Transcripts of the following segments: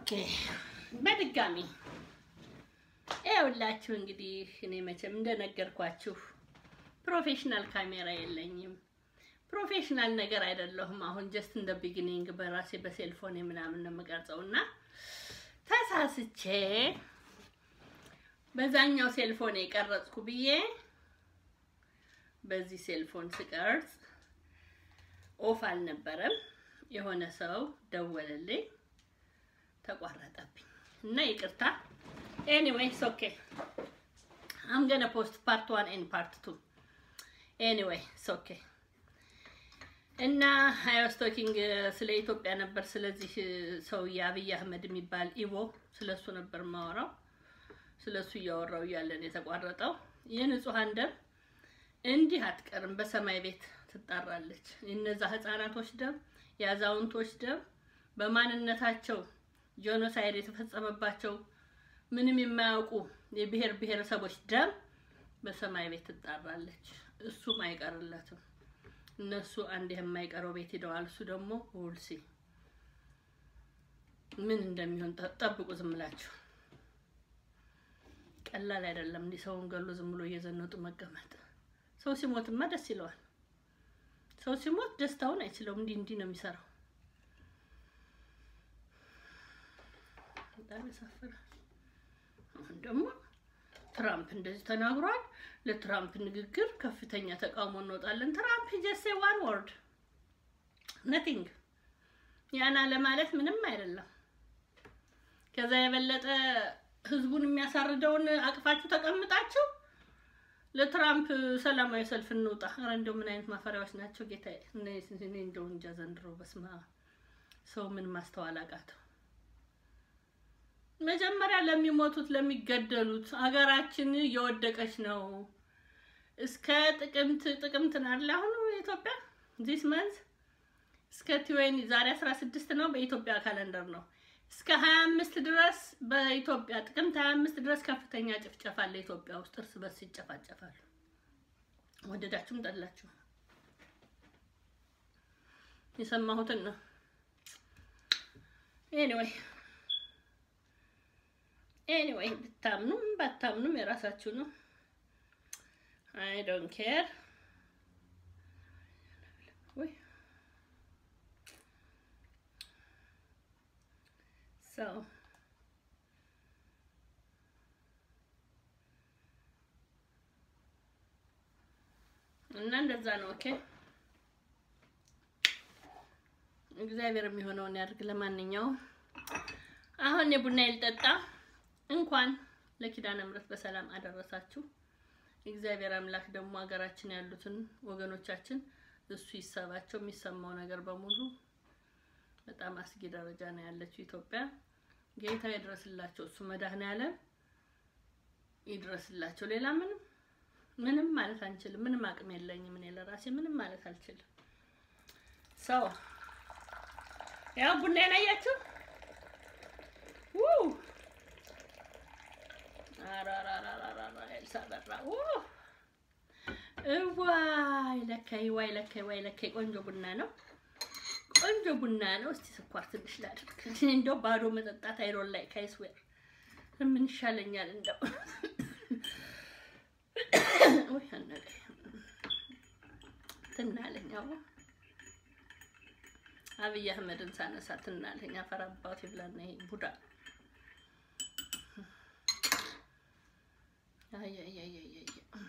ኦኬ በድጋሚ ይኸውላችሁ እንግዲህ እኔ መቼም እንደነገርኳችሁ ፕሮፌሽናል ካሜራ የለኝም። ፕሮፌሽናል ነገር አይደለሁም። አሁን ጀስት እንደ ቢጊኒንግ በራሴ በሴልፎን ምናምን ነው የምቀርጸው እና ተሳስቼ በዛኛው ሴልፎን የቀረጽኩ ብዬ በዚህ ሴልፎን ስቀርጽ ኦፍ አልነበረም። የሆነ ሰው ደወለልኝ፣ ተቋረጠብኝ እና ይቅርታ። ኤኒዌይስ ኦኬ አም ገነ ፖስት ፓርት ዋን ኤንድ ፓርት ቱ ኤኒዌይ ኦኬ እና አይ ዋስ ቶኪንግ ስለ ኢትዮጵያ ነበር። ስለዚህ ሰውዬ አብይ አህመድ የሚባል ኢቦ ስለሱ ነበር ማወራው። ስለሱ እያወራው እያለን የተቋረጠው የንጹሐን ደም እንዲህ አትቀርም፣ በሰማይ ቤት ትጣራለች። የነዛ ህፃናቶች ደም፣ የአዛውንቶች ደም፣ በማንነታቸው ጄኖሳይድ የተፈጸመባቸው ምንም የማያውቁ የብሔር ብሔረሰቦች ደም በሰማይ ቤት ትጣራለች። እሱም አይቀርለትም። እነሱ አንድ የማይቀረው ቤት ሄደዋል። እሱ ደግሞ ውልሲ ምን እንደሚሆን ጠብቁ። ዝም ብላችሁ ቀላል አይደለም። እንዲህ ሰውን ገሎ ዝም ብሎ እየዘነጡ መቀመጥ። ሰው ሲሞትማ ደስ ይለዋል። ሰው ሲሞት ደስታውን አይችለውም። እንዲህ እንዲህ ነው የሚሰራው። በጣም ያሳፍራል። አሁን ደግሞ ትራምፕ እንደዚህ ተናግሯል። ለትራምፕ ንግግር ከፍተኛ ተቃውሞ እንወጣለን። ትራምፕ ጀሴ ዋን ወርድ ነቲንግ ያና ለማለት ምንም አይደለም። ከዛ የበለጠ ህዝቡን የሚያሳርደውን አቅፋችሁ ተቀምጣችሁ ለትራምፕ ሰላማዊ ሰልፍ እንውጣ። ኧረ እንደው ምን አይነት ማፈሪያዎች ናቸው ጌታዬ! እኔ እንደው እንጃ ዘንድሮ በስመ አብ ሰው ምን ማስተዋል አቃተው። መጀመሪያ ለሚሞቱት ለሚገደሉት አገራችን እየወደቀች ነው። እስከ ጥቅምት ጥቅምት ናለ አሁን ኢትዮጵያ ዚስ መንዝ እስከ ቲዌኒ ዛሬ 16 ነው በኢትዮጵያ ካለንደር ነው። እስከ 25 ድረስ በኢትዮጵያ ጥቅምት 25 ድረስ ከፍተኛ ጭፍጨፋ አለ ኢትዮጵያ ውስጥ እርስ በርስ ይጨፋጨፋሉ። ወደዳችሁም ጠላችሁ የሰማሁትን ነው። ኤኒዌይ ኤኒዌይ ብታምኑም ባታምኑም የራሳችሁ ነው። አይ ዶንት ኬር ወይ ሶ እና እንደዛ ነው። ኦኬ እግዚአብሔር የሚሆነውን ያድርግ። ለማንኛውም አሁን የቡና ይልጠጣ። እንኳን ለኪዳነ ምሕረት በሰላም አደረሳችሁ። እግዚአብሔር አምላክ ደግሞ ሀገራችን ያሉትን ወገኖቻችን እሱ ይሰባቸው። የሚሰማው ነገር በሙሉ በጣም አስጊ ደረጃ ነው ያለችው ኢትዮጵያ። ጌታ ይድረስላቸው። እሱ መድኃኔዓለም ይድረስላቸው። ሌላ ምንም ምንም ማለት አንችልም። ምንም አቅም የለኝም እኔ ለራሴ ምንም ማለት አልችልም። ሰው ያው ቡና ያያችሁ ው ኤልሳ በራ እዋይ ለካይ ዋይ ለካይ ዋይ ለካይ ቆንጆ ቡና ነው። ቆንጆ ቡና ነው። እስቲ ስኳር ትንሽ ላድርግ። እንደው ባዶ መጠጣት አይሮን ላይ ካይስዌር ምን ይሻለኛል? እንደው ወይ አነቀ ትናለኝ። አዎ አብይ አህመድን ሳነሳ ትናለኝ። አፈር አባቴ ብላና ይሄ ቡዳ አይ አይ አይ አይ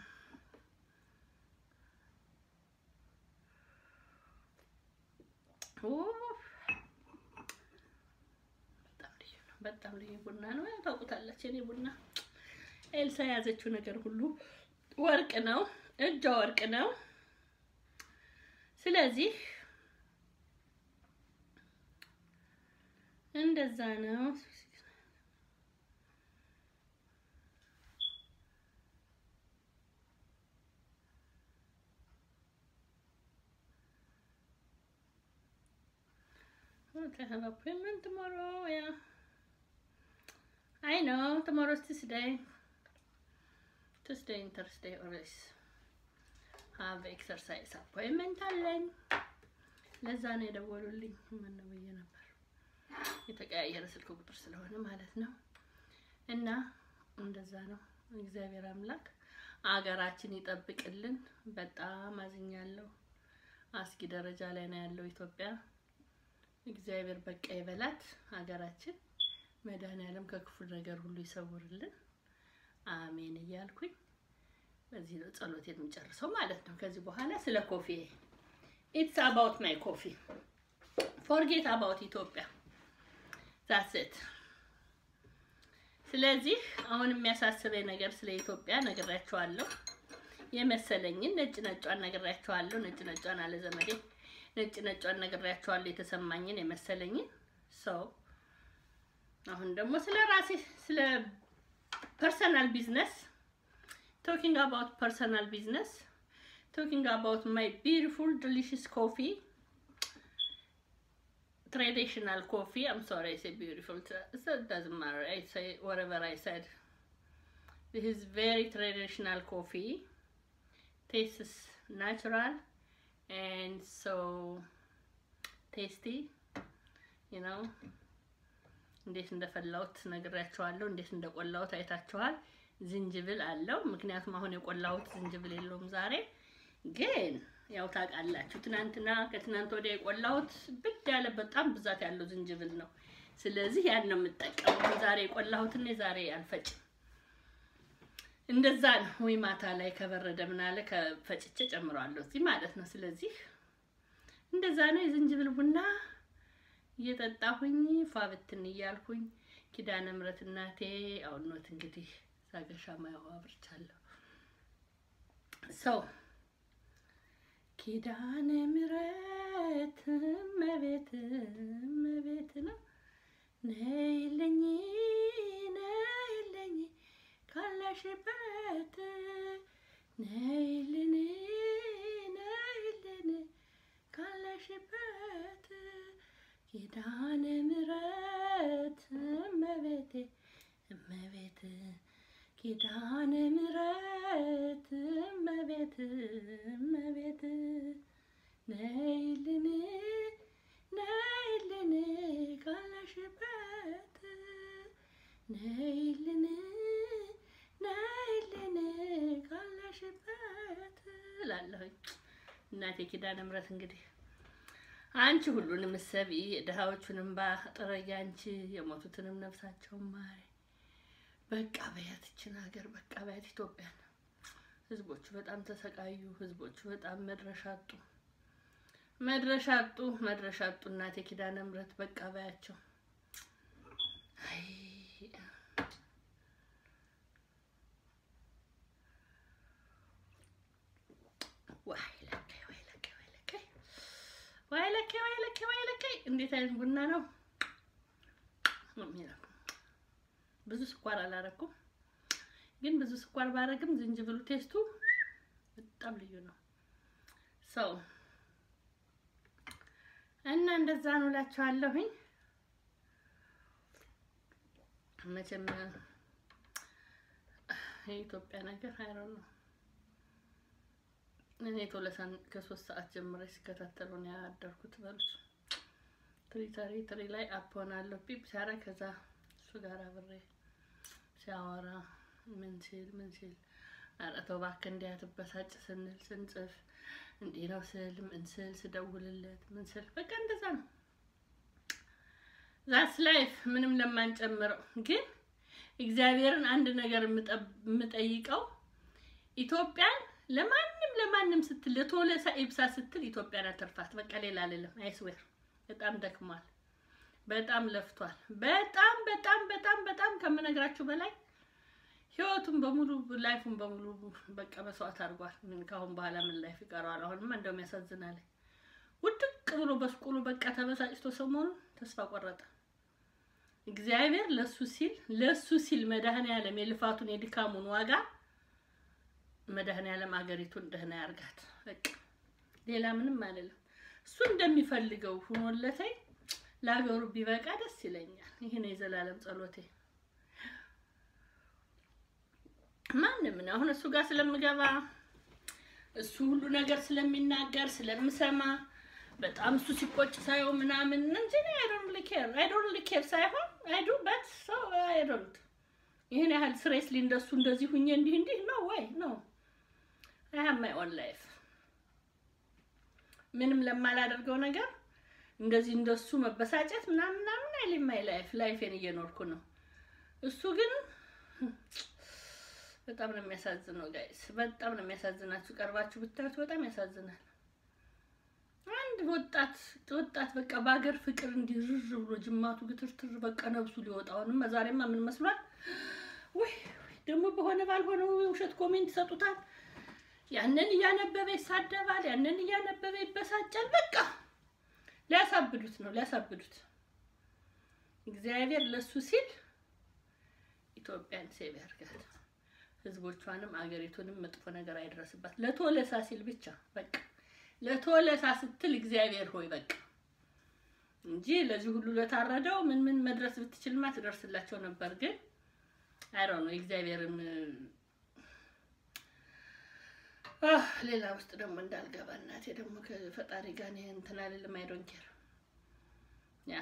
በጣም ልዩ ቡና ነው። ታውቁታላችሁ፣ የኔ ቡና ኤልሳ የያዘችው ነገር ሁሉ ወርቅ ነው፣ እጇ ወርቅ ነው። ስለዚህ እንደዛ ነው። I have appointment tomorrow. Yeah. I know. Tomorrow's Tuesday. Tuesday and Thursday always have exercise appointment አለኝ። ለዛ ነው የደወሉልኝ። ምን ነው ብዬ ነበር የተቀያየረ ስልክ ቁጥር ስለሆነ ማለት ነው። እና እንደዛ ነው። እግዚአብሔር አምላክ አገራችን ይጠብቅልን። በጣም አዝኛለሁ። አስጊ ደረጃ ላይ ነው ያለው ኢትዮጵያ። እግዚአብሔር በቃ ይበላት ሀገራችን። መድኃኒዓለም ከክፉ ነገር ሁሉ ይሰውርልን። አሜን እያልኩኝ በዚህ ነው ጸሎቴን የምጨርሰው ማለት ነው። ከዚህ በኋላ ስለ ኮፊ ኢትስ አባውት ማይ ኮፊ ፎርጌት አባውት ኢትዮጵያ ዛትስ ኢት። ስለዚህ አሁን የሚያሳስበኝ ነገር ስለ ኢትዮጵያ ነግራቸዋለሁ። የመሰለኝን ነጭ ነጯን ነግራቸዋለሁ። ነጭ ነጯን አለ ዘመዴ ነጭ ነጯን ነግራቸዋለሁ። የተሰማኝን የመሰለኝን ሰው አሁን ደግሞ ስለ ራሴ ስለ ፐርሰናል ቢዝነስ ቶኪንግ አባውት ፐርሰናል ቢዝነስ ቶኪንግ አባውት ማይ ቢዩቲፉል ዲሊሽስ ኮፊ traditional coffee. I'm sorry, I say beautiful. It doesn't matter. I say whatever I said. This is very traditional coffee. Tastes natural and so tasty. You know. እንዴት እንደፈላሁት ነግራችኋለሁ። እንዴት እንደቆላሁት አይታችኋል። ዝንጅብል አለው። ምክንያቱም አሁን የቆላሁት ዝንጅብል የለውም ዛሬ ግን ያው ታውቃላችሁ፣ ትናንትና ከትናንት ወዲያ የቆላሁት ብድ ያለ በጣም ብዛት ያለው ዝንጅብል ነው። ስለዚህ ያን ነው የምጠቀመው። ዛሬ የቆላሁትን ዛሬ አልፈጭም። እንደዛ ነው። ወይ ማታ ላይ ከበረደ ምን አለ ከፈጭቼ ጨምረዋለሁ እዚህ ማለት ነው። ስለዚህ እንደዛ ነው። የዝንጅብል ቡና እየጠጣሁኝ ፏብትን እያልኩኝ ኪዳነ ምሕረት እናቴ አውኖት እንግዲህ ዛገሻ ማያው አብርቻለሁ ሰው ኪዳነ ምሕረት እመቤት እመቤት ነው። ነይልኝ ነይልኝ ካለሽበት ነይልን ነይልን ካለሽበት ኪዳነ ምሕረት እመቤቴ እመቤት ኪዳነ ምሕረት እመቤት እመቤት ነይልን ነይልን ካለሽበት ነይልን ነይልን ካለሽበት እላለሁኝ። እናቴ ኪዳነ ምሕረት እንግዲህ አንቺ ሁሉንም እሰቢ፣ ድሃዎቹንም ባጥረጊ አንቺ የሞቱትንም ነፍሳቸውን ማሪ። በቃ በያት ይችን ሀገር በቃ በያት ኢትዮጵያን። ህዝቦቹ በጣም ተሰቃዩ። ህዝቦቹ በጣም መድረሻ አጡ፣ መድረሻ አጡ፣ መድረሻ አጡ። እናቴ ኪዳነ ምሕረት በቃ በያቸው። አይ ዋይ ለከይ ዋይ ለከይ ዋይ ለከይ ዋይ ለከይ ዋይ ለከይ ዋይ ለከይ እንዴት አይነት ቡና ነው የሚለው ብዙ ስኳር አላረኩም፣ ግን ብዙ ስኳር ባረግም ዝንጅብሉ ቴስቱ በጣም ልዩ ነው። ሰው እና እንደዛ ነው እላችኋለሁኝ። መቼም የኢትዮጵያ ነገር አይሮን ነው። እኔ ቶለሳን ከሶስት ሰዓት ጀምሬ ሲከታተሉ ነው ያደርኩት። በሉት ትሪተሪ ትሪ ላይ አፕ ሆናለሁ ፒፕ ሲያረግ ከዛ እሱ ጋር አብሬ ሲያወራ ምን ሲል ምን ሲል ኧረ ተው እባክህ እንዲህ አትበሳጭ ስንል ስንጽፍ እንዲህ ነው ስል ምን ስል ስደውልለት ምን ስል በቃ እንደዛ ነው። ዛስ ላይፍ ምንም ለማንጨምረው ግን እግዚአብሔርን አንድ ነገር የምጠይቀው ኢትዮጵያን ለማንም ለማንም ስትል ለቶለሳ ኢብሳ ስትል ኢትዮጵያን አትርፋት። በቃ ሌላ አልልም። አይስዌር በጣም ደክሟል። በጣም ለፍቷል። በጣም በጣም በጣም በጣም ከምነግራችሁ በላይ ህይወቱን በሙሉ ላይፉን በሙሉ በቃ መስዋዕት አድርጓል። ምን ካሁን በኋላ ምን ላይፍ ይቀረዋል? አሁንማ እንደውም ያሳዝናል። ውድቅ ብሎ በስቁሉ በቃ ተበሳጭቶ ሰሞኑን ተስፋ ቆረጠ። እግዚአብሔር ለሱ ሲል ለሱ ሲል መድኃኔዓለም የልፋቱን የድካሙን ዋጋ መድኃኔዓለም አገሪቱን ደህና ያርጋት። በቃ ሌላ ምንም አልልም። እሱ እንደሚፈልገው ሆኖለተኝ ለሀገሩ ቢበቃ ደስ ይለኛል። ይሄ ነው የዘላለም ጸሎቴ። ማንም ነው አሁን እሱ ጋር ስለምገባ እሱ ሁሉ ነገር ስለሚናገር ስለምሰማ በጣም እሱ ሲቆጭ ሳየው ምናምን እንጂ አይ ዶንት ሪሊ ኬር አይ ዶንት ሪሊ ኬር ሳይሆን አይ ዱ በት ሶ አይ ዶንት ይህን ያህል ስሬስሊ እንደሱ እንደዚህ ሁኜ እንዲህ እንዲህ ነው ወይ ነው አይ ሃቭ ማይ ኦን ላይፍ ምንም ለማላደርገው ነገር እንደዚህ እንደሱ መበሳጨት ምናምን ምናምን አይልም። ማይ ላይፍ ላይፌን እየኖርኩ ነው። እሱ ግን በጣም ነው የሚያሳዝነው ጋይስ፣ በጣም ነው የሚያሳዝናችሁ። ቀርባችሁ ብታዩት በጣም ያሳዝናል። አንድ ወጣት ወጣት በቃ በሀገር ፍቅር እንዲርር ብሎ ጅማቱ ግትርትር በቃ ነብሱ ሊወጣውንም ዛሬማ ምን መስሏል? ወይ ደግሞ በሆነ ባልሆነው የውሸት ኮሜንት ይሰጡታል። ያንን እያነበበ ይሳደባል፣ ያንን እያነበበ ይበሳጫል። በቃ ሊያሳብዱት ነው ሊያሳብዱት። እግዚአብሔር ለሱ ሲል ኢትዮጵያን ሴቭ ያርጋት፣ ህዝቦቿንም አገሪቱንም መጥፎ ነገር አይደረስባት። ለቶለሳ ሲል ብቻ በቃ ለቶለሳ ስትል እግዚአብሔር ሆይ በቃ እንጂ ለዚህ ሁሉ ለታረደው ምን ምን መድረስ ብትችልማ ትደርስላቸው ነበር። ግን አይሮ ነው እግዚአብሔርን ሌላ ውስጥ ደግሞ እንዳልገባ እናቴ ደግሞ ከፈጣሪ ጋር እኔ እንትን አልልም። አይ ዶንት ኬር ያ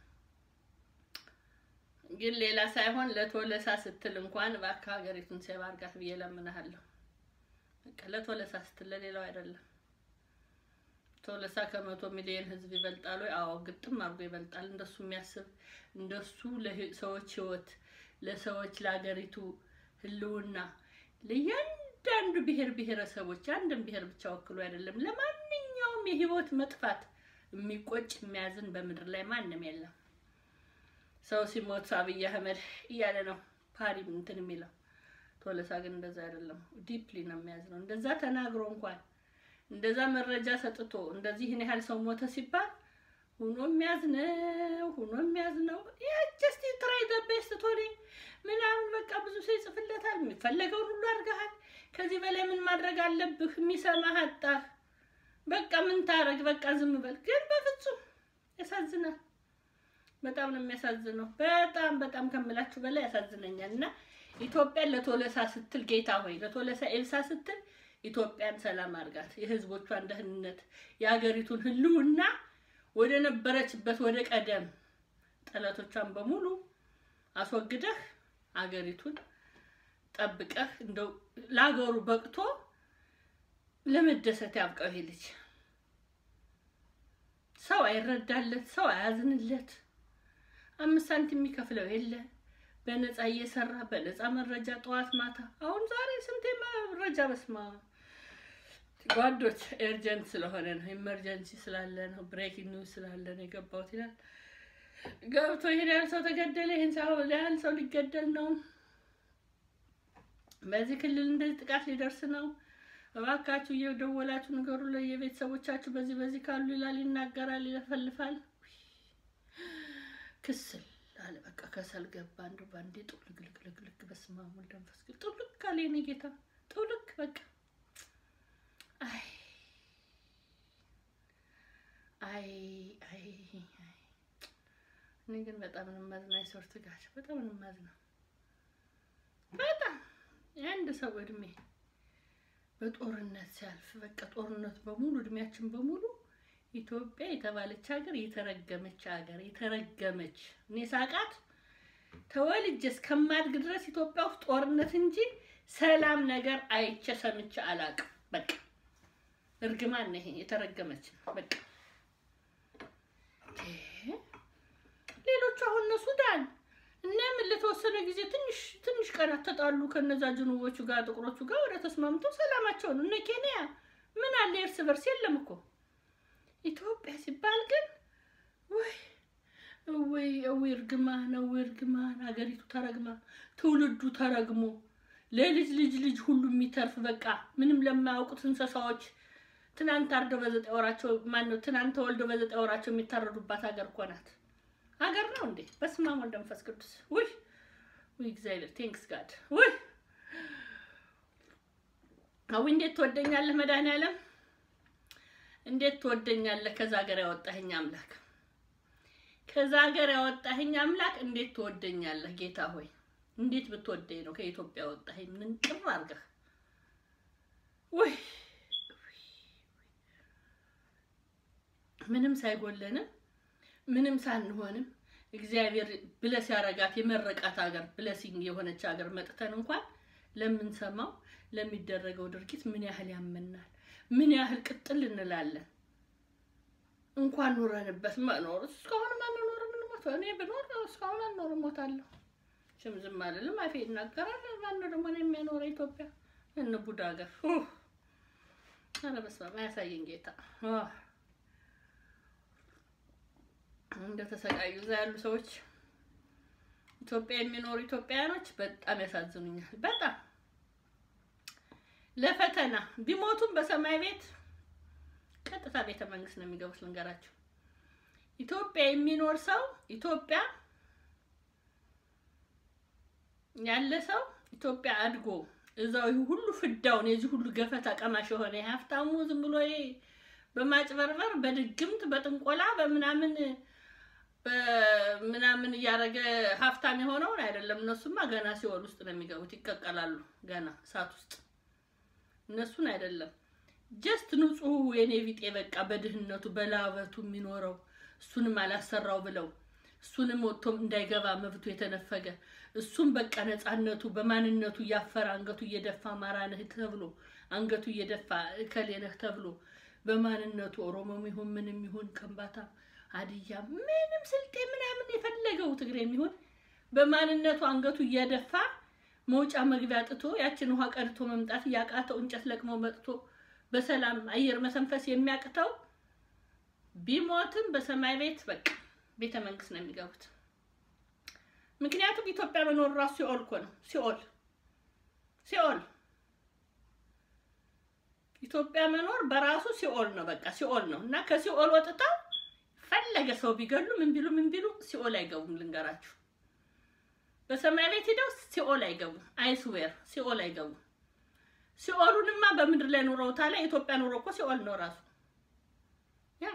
ግን ሌላ ሳይሆን ለቶለሳ ስትል እንኳን እባክህ ሀገሪቱን ሴቭ አድርጋት ብዬ እለምንሃለሁ። በቃ ለቶለሳ ስትል ለሌላው አይደለም። ቶለሳ ከመቶ ሚሊዮን ህዝብ ይበልጣል ወይ? አዎ ግጥም አድርጎ ይበልጣል። እንደሱ የሚያስብ እንደሱ ለሰዎች ህይወት፣ ለሰዎች ለሀገሪቱ ህልውና ለእያንዳንዱ ብሔር ብሔረሰቦች አንድን ብሔር ብቻ ወክሎ አይደለም ለማንኛውም የህይወት መጥፋት የሚቆጭ የሚያዝን በምድር ላይ ማንም የለም። ሰው ሲሞት አብይ አህመድ እያለ ነው ፓሪ እንትን የሚለው ቶለሳ ግን እንደዛ አይደለም። ዲፕሊ ነው የሚያዝነው። እንደዛ ተናግሮ እንኳን እንደዛ መረጃ ሰጥቶ እንደዚህ ይህን ያህል ሰው ሞተ ሲባል ሁኖ የሚያዝነው ሁኖ የሚያዝነው ጀስት ትራይ ዘ ቤስት ቶሪ ምናምን በቃ ብዙ ሰው ይጽፍለታል። የሚፈለገውን ሁሉ አድርገሃል። ከዚህ በላይ ምን ማድረግ አለብህ? የሚሰማህ አጣህ። በቃ ምን ታረግ? በቃ ዝም በል። ግን በፍጹም ያሳዝናል። በጣም ነው የሚያሳዝነው። በጣም በጣም ከምላችሁ በላይ ያሳዝነኛል። እና ኢትዮጵያን ለቶለሳ ስትል ጌታ ሆይ ለቶለሳ ኤልሳ ስትል ኢትዮጵያን ሰላም አድርጋት፣ የህዝቦቿን ደህንነት፣ የሀገሪቱን ህልውና ወደ ነበረችበት ወደ ቀደም ጠላቶቿን በሙሉ አስወግደህ አገሪቱን ጠብቀህ እንደው ለሀገሩ በቅቶ ለመደሰት ያብቃው። ይሄ ልጅ ሰው አይረዳለት፣ ሰው አያዝንለት፣ አምስት ሳንቲም የሚከፍለው የለ በነፃ እየሰራ በነፃ መረጃ ጠዋት ማታ። አሁን ዛሬ ስንቴ መረጃ በስማ ጓዶች ኤርጀንት ስለሆነ ነው፣ ኢመርጀንሲ ስላለ ነው፣ ብሬኪንግ ኒውስ ስላለ ነው የገባሁት ይላል። ገብቶ ይሄን ያህል ሰው ተገደለ፣ ይሄን ያህል ሰው ሊገደል ነው፣ በዚህ ክልል እንደዚህ ጥቃት ሊደርስ ነው፣ እባካችሁ እየደወላችሁ ንገሩ ለየቤተሰቦቻችሁ በዚህ በዚህ ካሉ ይላል፣ ይናገራል፣ ይለፈልፋል። ክስል አለ በቃ ከሰል ገባ። እንደው ባንዴ ጥውልግልግልግልግ በስመ አብ ወወልድ ወመንፈስ ቅዱስ ጥውልግ አለ የእኔ ጌታ ጥውልግ በቃ አይ አይ አይ እኔ ግን በጣም ነው የማዝነው። የሶርት ጋር በጣም ነው የማዝነው። በጣም የአንድ ሰው እድሜ በጦርነት ሲያልፍ በቃ ጦርነት በሙሉ እድሜያችን በሙሉ ኢትዮጵያ የተባለች ሀገር የተረገመች ሀገር የተረገመች እኔ ሳቃት ተወልጄ እስከማድግ ድረስ ኢትዮጵያ ውስጥ ጦርነት እንጂ ሰላም ነገር አይቼ ሰምቼ አላውቅም። በቃ እርግማን ነው ይሄ የተረገመች በቃ ሌሎቹ አሁን እነ ሱዳን እና ምን ለተወሰነ ጊዜ ትንሽ ትንሽ ቀናት ተጣሉ ከነዛ ጅኑቦቹ ጋር ጥቁሮቹ ጋር ወደ ተስማምተው ሰላማቸውን እነ ኬንያ ምን አለ እርስ በርስ የለም እኮ ኢትዮጵያ ሲባል ግን ወይ ወይ ወይ እርግማን ነው እርግማን። ሀገሪቱ ተረግማ ትውልዱ ተረግሞ ለልጅ ልጅ ልጅ ሁሉ የሚተርፍ በቃ ምንም ለማያውቁት እንስሳዎች ትናንት አርደው በዘጠኝ ወራቸው ማን ነው ትናንት ተወልደው በዘጠኝ ወራቸው የሚታረዱባት ሀገር እኮ ናት። ሀገር ነው እንዴ? በስመ አብ ወወልድ ወመንፈስ ቅዱስ። ውይ ውይ እግዚአብሔር ቴንክስ ጋድ። ውይ አዊ እንዴት ትወደኛለህ መድኃኒዓለም እንዴት ትወደኛለህ? ከዛ ሀገር ያወጣኸኝ አምላክ፣ ከዛ ሀገር ያወጣኸኝ አምላክ እንዴት ትወደኛለህ? ጌታ ሆይ እንዴት ብትወደኝ ነው ከኢትዮጵያ ያወጣኸኝ? ምን ቅር አድርገህ ወይ ምንም ሳይጎለንም ምንም ሳንሆንም እግዚአብሔር ብለስ ያረጋት የመረቃት ሀገር ብለሲንግ የሆነች ሀገር መጥተን እንኳን ለምንሰማው ለሚደረገው ድርጊት ምን ያህል ያመናል፣ ምን ያህል ቅጥል እንላለን። እንኳን ኑረንበት መኖር እስካሁን ማንኖር ምንሞት እኔ ብኖር እስካሁን አልኖር ሞታለሁ። ሽም ዝም አልልም፣ አፌ ይናገራል። ማነው ደግሞ እኔ የሚያኖረ ኢትዮጵያ እነ ቡዳ ሀገር ኧረ በስመ አብ አያሳየን ጌታ እንደተሰቃዩ እዛ ያሉ ሰዎች ኢትዮጵያ የሚኖሩ ኢትዮጵያውያኖች በጣም ያሳዝኑኛል። በጣም ለፈተና ቢሞቱም በሰማይ ቤት ቀጥታ ቤተ መንግስት ነው የሚገቡት። ልንገራቸው፣ ኢትዮጵያ የሚኖር ሰው ኢትዮጵያ ያለ ሰው ኢትዮጵያ አድጎ እዛው ይህ ሁሉ ፍዳውን የዚህ ሁሉ ገፈት አቀማሽ የሆነ የሀብታሙ ዝም ብሎ ይሄ በማጭበርበር በድግምት በጥንቆላ በምናምን በምናምን እያደረገ ሀብታም የሆነውን አይደለም። እነሱማ ገና ሲኦል ውስጥ ነው የሚገቡት፣ ይቀቀላሉ ገና እሳት ውስጥ። እነሱን አይደለም ጀስት ንጹህ የኔ ቢጤ በቃ በድህነቱ በላበቱ የሚኖረው እሱንም አላሰራው ብለው እሱንም ወጥቶም እንዳይገባ መብቱ የተነፈገ እሱም በቃ ነፃነቱ በማንነቱ እያፈረ አንገቱ እየደፋ አማራ ነህ ተብሎ አንገቱ እየደፋ እከሌ ነህ ተብሎ በማንነቱ ኦሮሞም ይሁን ምንም ይሁን ከምባታ ሀዲያ ምንም ስልጤ ምናምን የፈለገው ትግሬ የሚሆን በማንነቱ አንገቱ እየደፋ መውጫ መግቢያ ጥቶ ያችን ውሃ ቀድቶ መምጣት እያቃተው እንጨት ለቅሞ መጥቶ በሰላም አየር መሰንፈስ የሚያቅተው ቢሞትም በሰማይ ቤት በቃ ቤተ መንግስት ነው የሚገቡት። ምክንያቱም ኢትዮጵያ መኖር ራሱ ሲኦል እኮ ነው። ሲኦል ሲኦል ኢትዮጵያ መኖር በራሱ ሲኦል ነው። በቃ ሲኦል ነው እና ከሲኦል ወጥተው ፈለገ ሰው ቢገሉ ምን ቢሉ ምን ቢሉ ሲኦል አይገቡም። ልንገራችሁ፣ በሰማይ ቤት ሄደው ሲኦል አይገቡም። አይስዌር ሲኦል አይገቡም። ሲኦሉንማ በምድር ላይ ኑረውታ ላይ የኢትዮጵያ ኑሮ እኮ ሲኦል ነው ራሱ ያ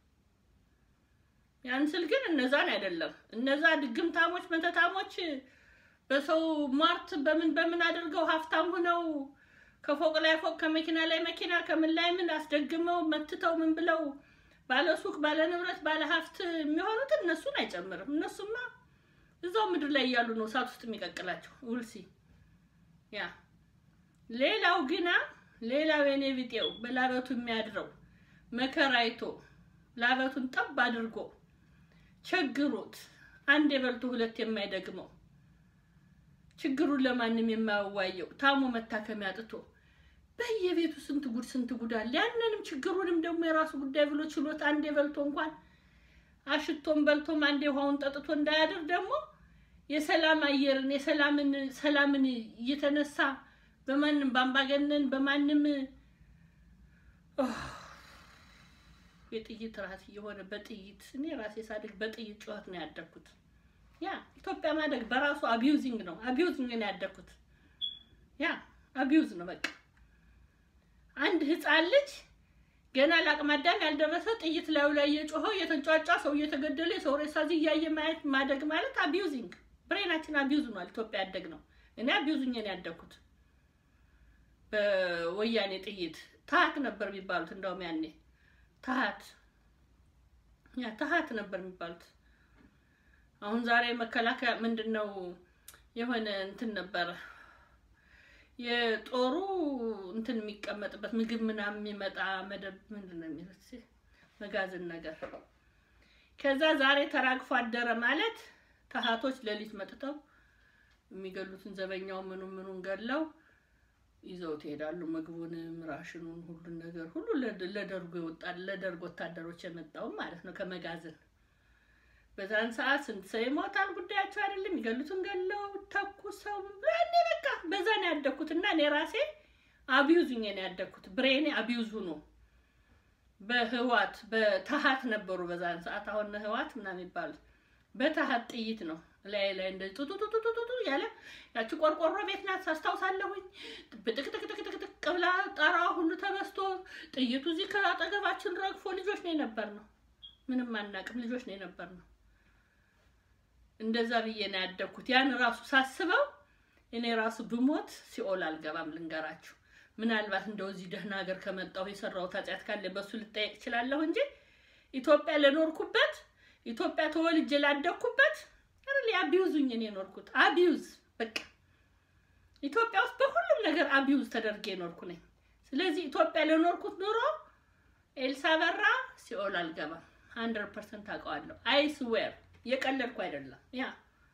ያን ስል ግን እነዛን አይደለም። እነዛ ድግምታሞች መተታሞች በሰው ሟርት በምን በምን አድርገው ሀብታም ሆነው ከፎቅ ላይ ፎቅ ከመኪና ላይ መኪና ከምን ላይ ምን አስደግመው መትተው ምን ብለው ባለ ሱቅ ባለ ንብረት ባለ ሀብት የሚሆኑት እነሱን አይጨምርም። እነሱማ እዛው ምድር ላይ እያሉ ነው እሳት ውስጥ የሚቀቅላቸው ውልሲ ያ ሌላው ግና ሌላው የኔ ቢጤው በላበቱ የሚያድረው መከራይቶ ላበቱን ጠብ አድርጎ ቸግሮት አንድ የበልቶ ሁለት የማይደግመው ችግሩን ለማንም የማያዋየው ታሞ መታከሚያ አጥቶ በየቤቱ ስንት ጉድ ስንት ጉድ አለ። ያንንም ችግሩንም ደግሞ የራሱ ጉዳይ ብሎ ችሎት አንዴ በልቶ እንኳን አሽቶም በልቶም አንዴ ውሃውን ጠጥቶ እንዳያድር ደግሞ የሰላም አየርን የሰላምን ሰላምን እየተነሳ በማንም በአምባገነን በማንም የጥይት ራት እየሆነ በጥይት እኔ ራሴ ሳድግ በጥይት ጩኸት ነው ያደግኩት። ያ ኢትዮጵያ ማደግ በራሱ አቢዩዚንግ ነው። አቢዩዚንግ ነው ያደግኩት። ያ አቢዩዝ ነው በቃ። አንድ ህፃን ልጅ ገና ለአቅመ አዳም ያልደረሰ ጥይት ላዩ ላይ እየጮኸ እየተንጫጫ ሰው እየተገደለ የሰው ሬሳ እዚህ እያየ ማየት ማደግ ማለት አቢዩዚንግ። ብሬናችን አቢዩዝ ነው ኢትዮጵያ ያደግ ነው። እኔ አቢዩዚንግ ነው ያደግኩት በወያኔ ጥይት ታሀት ነበር የሚባሉት እንደውም ያኔ ታሀት ያ ታሀት ነበር የሚባሉት። አሁን ዛሬ መከላከያ ምንድን ነው የሆነ እንትን ነበረ የጦሩ እንትን የሚቀመጥበት ምግብ ምናምን የሚመጣ መደብ ምንድን ነው የሚሉት መጋዘን ነገር። ከዛ ዛሬ ተራግፎ አደረ ማለት ታሀቶች ሌሊት መጥተው የሚገሉትን ዘበኛው ምኑን ምኑን ገለው ይዘውት ይሄዳሉ። ምግቡንም ራሽኑን ሁሉን ነገር ሁሉ ለደርጎ ይወጣል። ለደርግ ወታደሮች የመጣውም ማለት ነው ከመጋዘን። በዛን ሰዓት ስንት ሰው ይሞታል ጉዳያቸው አይደለም። ይገሉትን ገለው ተኩሰው እኔ በቃ በዛ ነው ያደግኩት እና እኔ ራሴ አቢዩዙኝ ነው ያደግኩት። ብሬኔ አቢዩዙ ነው። በህዋት በታሀት ነበሩ በዛን ሰዓት። አሁን ህዋት ምናምን የሚባሉት በታሀት ጥይት ነው ላይ ላይ እንደዚህ ጡጡጡጡጡ ያለ ያቺ ቆርቆሮ ቤት ናት ሳስታውሳለሁኝ። ብጥቅጥቅጥቅጥቅ ብላ ጣራ ሁሉ ተበስቶ ጥይቱ እዚህ ከአጠገባችን ረግፎ ልጆች ነው የነበር ነው። ምንም አናቅም ልጆች ነው የነበር ነው። እንደዛ ብዬ ነው ያደግኩት። ያን ራሱ ሳስበው እኔ ራሱ ብሞት ሲኦል አልገባም። ልንገራችሁ፣ ምናልባት እንደው እዚህ ደህና ሀገር ከመጣሁ የሰራሁት ኃጢአት ካለ በሱ ልጠየቅ እችላለሁ እንጂ ኢትዮጵያ ለኖርኩበት ኢትዮጵያ ተወልጄ ላደግኩበት ሪሊ አቢዩዙኝ እኔ የኖርኩት አቢዩዝ በቃ ኢትዮጵያ ውስጥ በሁሉም ነገር አቢዩዝ ተደርጌ የኖርኩ ነኝ። ስለዚህ ኢትዮጵያ ለኖርኩት ኑሮ ኤልሳ በራ ሲኦል አልገባም። ሀንድረድ ፐርሰንት አውቀዋለሁ። አይስዌር እየቀለድኩ አይደለም። ያ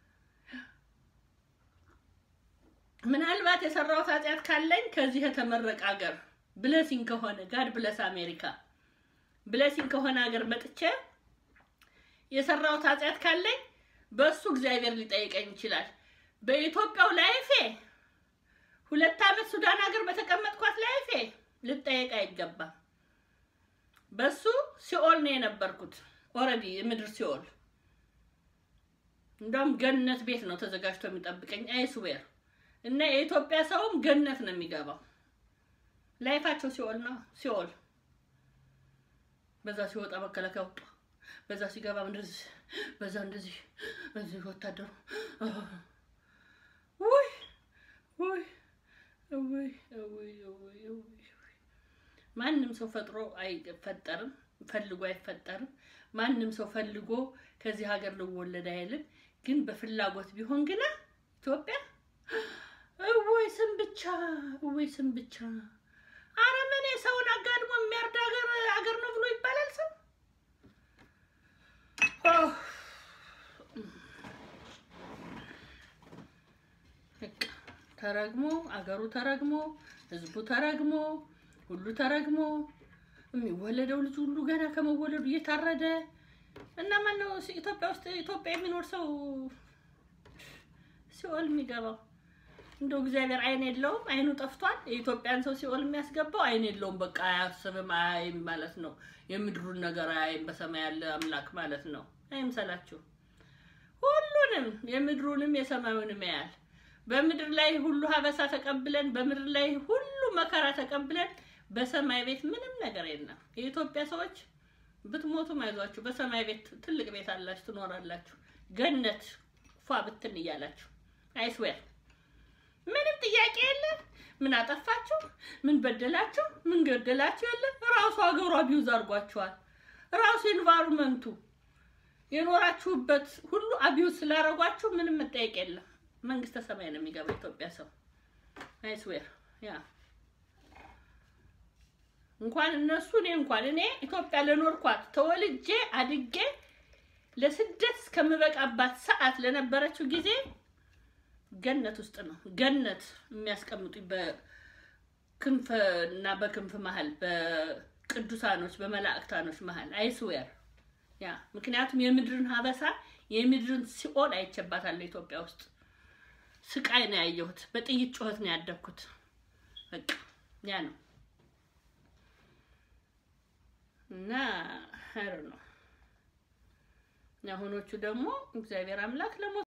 ምናልባት የሰራሁት ኃጢአት ካለኝ ከዚህ የተመረቀ ሀገር ብለሲንግ ከሆነ ጋድ ብለስ አሜሪካ ብለሲንግ ከሆነ ሀገር መጥቼ የሰራሁት ኃጢአት ካለኝ በእሱ እግዚአብሔር ሊጠይቀኝ ይችላል። በኢትዮጵያው ላይፌ ሁለት ዓመት ሱዳን ሀገር በተቀመጥኳት ላይፌ ልጠየቅ አይገባም። በሱ ሲኦል ነው የነበርኩት። ኦልሬዲ የምድር ሲኦል እንደውም ገነት ቤት ነው ተዘጋጅቶ የሚጠብቀኝ አይስዌር እና የኢትዮጵያ ሰውም ገነት ነው የሚገባው። ላይፋቸው ሲኦል ነው ሲኦል። በዛ ሲወጣ መከላከያ ወጡ፣ በዛ ሲገባ እንደዚህ፣ በዛ እንደዚህ እንደዚህ ወታደሩ ውይ ውይ ውይ ውይ ውይ ውይ ማንም ሰው ፈጥሮ አይፈጠርም፣ ፈልጎ አይፈጠርም። ማንም ሰው ፈልጎ ከዚህ ሀገር ልወለድ አይልም። ግን በፍላጎት ቢሆን ግና ኢትዮጵያ እወይ ስም ብቻ እወይ ስም ብቻ አረመኔ ሰውን አጋድሞ የሚያርድ ሀገር ሀገር ነው ብሎ ይባላል ሰው ተረግሞ አገሩ ተረግሞ ህዝቡ ተረግሞ ሁሉ ተረግሞ የሚወለደው ልጅ ሁሉ ገና ከመወለዱ እየታረደ እና ማነው ኢትዮጵያ ውስጥ ኢትዮጵያ የሚኖር ሰው ሲኦል የሚገባው? እንደው እግዚአብሔር አይን የለውም፣ አይኑ ጠፍቷል። የኢትዮጵያን ሰው ሲኦል የሚያስገባው አይን የለውም። በቃ አያስብም፣ አያይም ማለት ነው። የምድሩን ነገር አያይም። በሰማይ ያለ አምላክ ማለት ነው። አይምሰላችሁ። ሁሉንም የምድሩንም የሰማዩንም ያያል። በምድር ላይ ሁሉ ሀበሳ ተቀብለን በምድር ላይ ሁሉ መከራ ተቀብለን በሰማይ ቤት ምንም ነገር የለም። የኢትዮጵያ ሰዎች ብትሞቱም አይዟችሁ፣ በሰማይ ቤት ትልቅ ቤት አላችሁ፣ ትኖራላችሁ። ገነት ፏ ብትን እያላችሁ አይስዌር ምንም ጥያቄ የለም። ምን አጠፋችሁ? ምን በደላችሁ? ምን ገደላችሁ? የለም። ራሱ ሀገሩ አቢዩዝ አድርጓችኋል። ራሱ ኤንቫይሮንመንቱ የኖራችሁበት ሁሉ አቢዩዝ ስላደረጓችሁ ምንም መጠየቅ የለም። መንግስተ ሰማይ ነው የሚገባ ኢትዮጵያ ሰው አይስዌር ያ እንኳን እነሱ እኔ እንኳን እኔ ኢትዮጵያ ለኖርኳት ተወልጄ አድጌ ለስደት እስከምበቃባት ሰዓት ለነበረችው ጊዜ ገነት ውስጥ ነው ገነት የሚያስቀምጡኝ በክንፍ እና በክንፍ መሀል በቅዱሳኖች በመላእክታኖች መሀል አይስዌር ያ ምክንያቱም የምድርን ሀበሳ የምድርን ሲኦል አይቼባታለሁ ኢትዮጵያ ውስጥ ስቃይ ነው ያየሁት በጥይት ጩኸት ነው ያደግኩት በቃ ያ ነው እና ሀር ነው የአሁኖቹ ደግሞ እግዚአብሔር አምላክ ለሞ